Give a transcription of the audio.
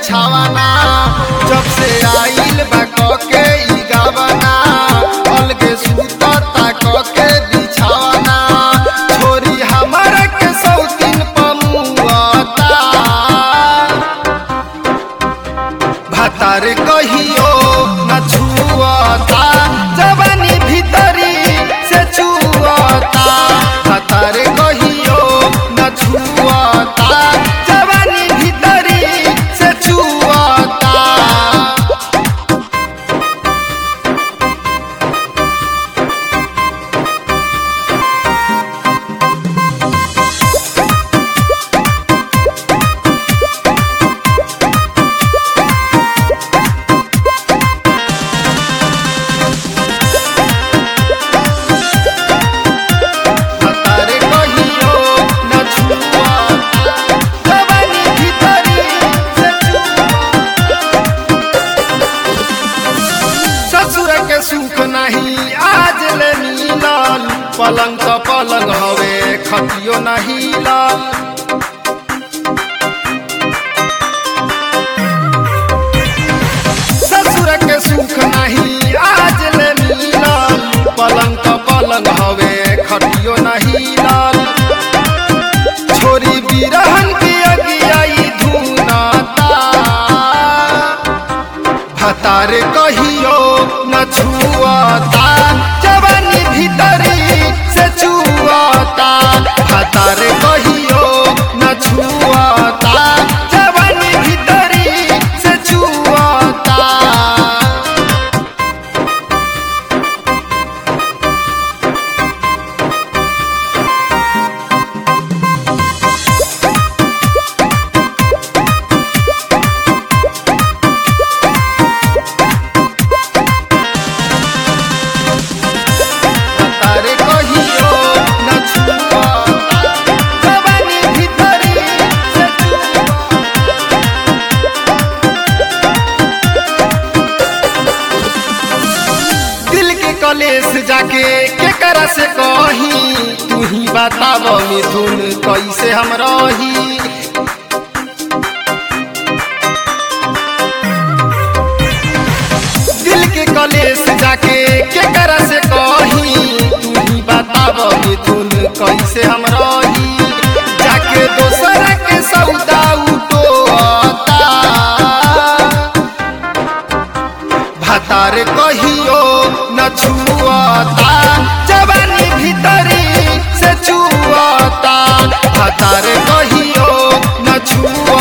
बिछावाना जब से आइल बा के ई गावाना अलगे सुतता के बिछावाना छोरी हमर के सौतीन पमुआता भातार कहियो न छुअता जवानी भीतरी से छुअता भातार कहियो न छुअता जवानी भीतरी से छुअता तारे कहियो न छुआ जवानी भीतरी से छुआ ससुर के सुख नहीं आज ले मिलल पलंग तो पलंग हवे खतियो नहीं लाल ससुर के सुख नहीं आज ले मिलल पलंग तो पलंग हवे खटियो नहीं लाल छोरी बिरहन की अगियाई धुनाता भतार कहियो न छुआता जवानी भीतरी से छुआता भतार कहियो न छुआता जवानी भीतरी से छुआता तारे कहियो न छुआ जवानी भीतरी से छुआ दिल के कलेस जाके केकरा से कही तू ही बताब मिथुन कैसे हम रही दिल के कलेस जाके केकरा से कही तू ही बताब मिथुन कैसे हम रही जाके दोसरा के सौदा उठोता भातार कहियो न छुआता जवानी भीतरी से छुआता भातार कहियो न छुआ